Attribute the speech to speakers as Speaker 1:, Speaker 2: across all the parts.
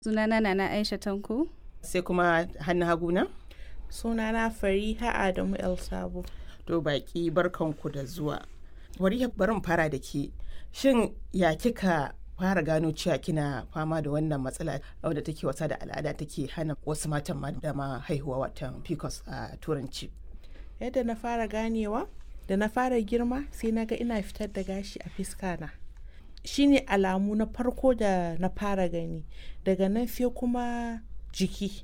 Speaker 1: Sunana Nana Aisha Tanko.
Speaker 2: sai kuma hannu hagu na
Speaker 3: Sunana Fariha Adamu El Sabo.
Speaker 2: to baki barkanku da zuwa wari barin fara da ke shin ya kika fara gano cewa kina fama da wannan matsala wadda take wasa da al'ada take hana wasu matan ma da ma haihuwa watan pcos a turanci
Speaker 3: Yadda na fara ganewa, da na fara girma sai na ga ina fitar da gashi a fiska na. Shi ne alamu na farko da na fara gani. Daga nan sai kuma jiki.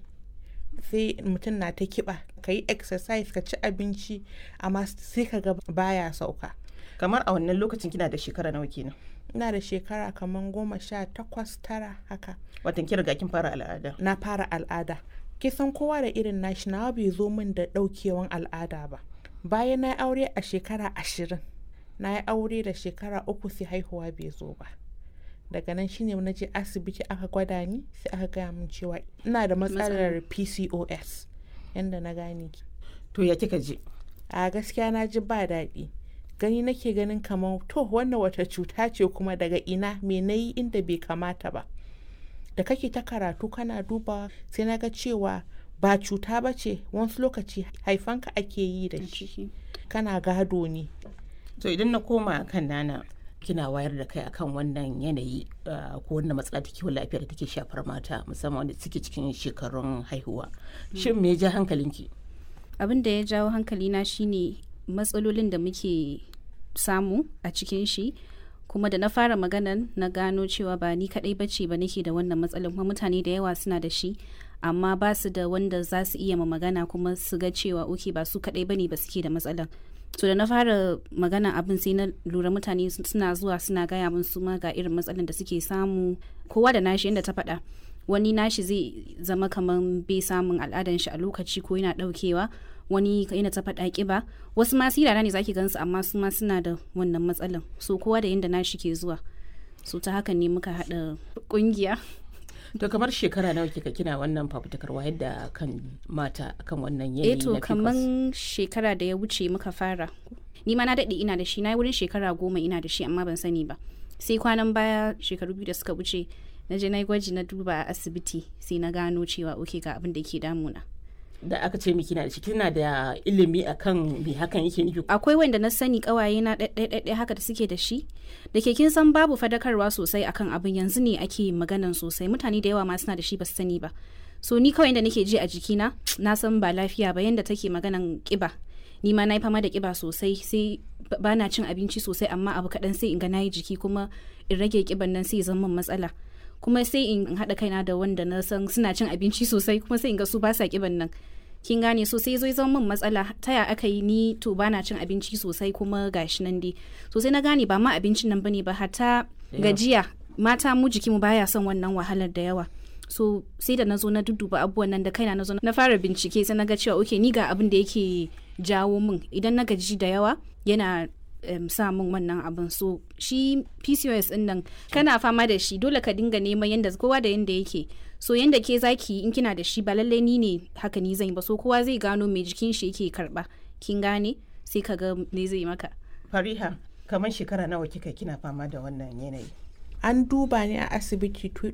Speaker 3: Sai mutum na ta kiba, ka yi exercise, ka ci abinci, amma sai ka ga baya sauka.
Speaker 2: kamar a wannan lokacin kina da shekara nawa kenan
Speaker 3: Ina da shekara kamar goma sha takwas tara haka.
Speaker 2: watan kin riga kin fara al'ada
Speaker 3: na fara al'ada kisan kowa da irin nashi nawa bai zo min da daukewan al'ada ba bayan na yi aure a shekara ashirin na yi aure da shekara uku sai haihuwa bai zo ba daga nan shine na je asibiti aka gwada ni sai aka gaya min cewa ina da matsalar pcos yanda na gane ki
Speaker 2: to ya kika je
Speaker 3: a gaskiya na ji ba daɗi gani nake ganin kamar to wannan wata cuta ce kuma daga ina me na yi inda bai kamata ba da kake ta karatu kana duba sai na ga cewa ba cuta ba ce wasu lokaci haifanka ake yi da shi kana gado ne
Speaker 2: to idan na koma kan nana kina wayar da kai akan wannan yanayi uh, ko wannan matsala ta kiwon lafiya da take shafar mata musamman wanda suke cikin shekarun haihuwa shin me ya ja hankalinki
Speaker 1: Abin da ya jawo hankalina shine matsalolin da muke samu a cikin shi kuma da na fara maganan na gano cewa ba ni kadai bace ba nake da wannan matsalan kuma mutane da yawa suna da shi amma ba su da wanda za su iya ma magana kuma su ga cewa oke ba su kadai bane ba suke da matsalan so da na fara magana abin sai na lura mutane suna zuwa suna gaya min su ma ga irin matsalan da suke samu kowa da nashi yadda ta faɗa wani nashi zai zama kamar bai samun al'adan shi a lokaci ko yana daukewa wani yana ta faɗa ƙiba wasu ma sirara ne zaki gansu amma su ma suna da wannan matsalan so kowa da yadda nashi ke zuwa so ta haka ne muka haɗa ƙungiya
Speaker 2: to kamar shekara nawa kika kina wannan fafutukar wayar da kan mata akan wannan yanayi
Speaker 1: eh to
Speaker 2: na PCOS?
Speaker 1: kaman shekara da ya wuce muka fara ni ma na daɗe ina da shi na yi wurin shekara goma ina da shi amma ban sani ba sai kwanan baya shekaru biyu da suka wuce na je na yi gwaji na duba a asibiti sai na gano cewa oke ga abin da ke damuna
Speaker 2: da aka ce miki na da shi kina da ilimi akan me hakan yake nufi
Speaker 1: akwai wanda na sani kawaye na ɗaiɗaiɗaiɗai haka da suke da shi da ke kin san babu fadakarwa sosai akan abin yanzu ne ake maganan sosai mutane da yawa ma suna da shi ba su sani ba so ni kawai da nake ji a jikina na san ba lafiya ba yanda take maganan kiba ni ma na yi fama da kiba sosai sai ba- ba na cin abinci sosai amma abu kaɗan sai in ga na yi jiki kuma in rage kiban nan sai ya zama min matsala kuma sai in haɗa kaina da wanda na san suna cin abinci sosai kuma sai in ga su ba sa kiban nan kin gane so sai zo ya zama min matsala ta ya aka yi ni to ba na cin abinci sosai kuma gashi nan dai so sai na gane ba ma abincin nan bane ba hatta gajiya mata mu jiki mu baya son wannan wahalar da yawa so sai da na zo na dudduba abubuwan nan da kaina na zo na fara bincike sai na ga cewa okay ni ga abin da yake jawo min idan na gaji da yawa yana um, sa min wannan abin so shi pcos din nan kana fama da shi dole ka dinga neman yanda kowa da yanda yake so yanda ke zaki in kina da shi ba lallai ni ne haka ni zan yi ba so kowa zai gano mai jikin shi yake karba kin gane sai ka ga me zai maka
Speaker 2: fariha kamar shekara nawa kika kina fama da wannan yanayi
Speaker 3: an duba ni a asibiti tw-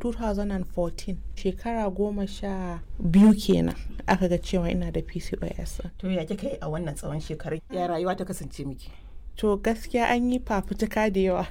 Speaker 3: 2014 shekara goma sha biyu kenan aka ga cewa ina da pcos
Speaker 2: to ya kika yi a wannan tsawon shekaru ya rayuwa ta kasance miki
Speaker 3: to gaskiya an yi fafutuka da yawa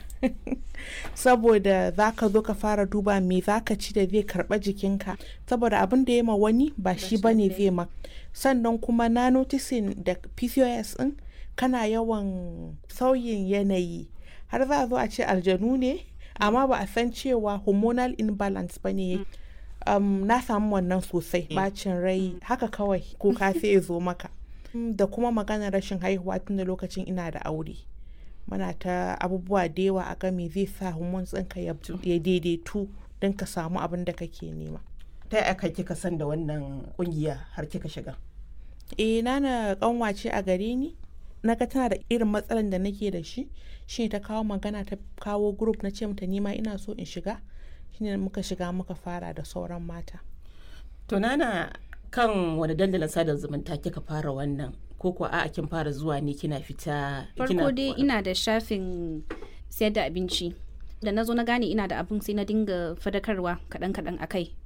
Speaker 3: saboda za ka zo ka fara duba me za ka ci da zai karɓa jikinka saboda abin da ya ma wani ba shi ba ne zai ma sannan kuma na noticing da pcos din kana yawan sauyin yanayi har za a zo a ce aljanu ne amma ba a san cewa hormonal imbalance ba ne um, na samu wannan sosai bacin rai haka kawai kuka sai ya zo maka Mm, da kuma maganar rashin haihuwa tun da lokacin ina da aure muna ta abubuwa da yawa a game zai sa hormones ɗinka ya ya daidaitu don ka samu abin da kake nema
Speaker 2: ta yaya aka kika san da wannan kungiya har kika shiga
Speaker 3: eh nana kanwace a gare ni na ga tana da irin matsalan da nake da shi shine ta kawo magana ta kawo group na ce mata nima ina so in shiga shine muka shiga muka fara da sauran mata
Speaker 2: to nana kan wani dandalin sada zumunta kika fara wannan ko kuwa a'a kin fara zuwa ne kina fita
Speaker 1: farko dai ina da shafin sayar da abinci da na zo na gane ina da abin sai na dinga fadakarwa kaɗan kaɗan a kai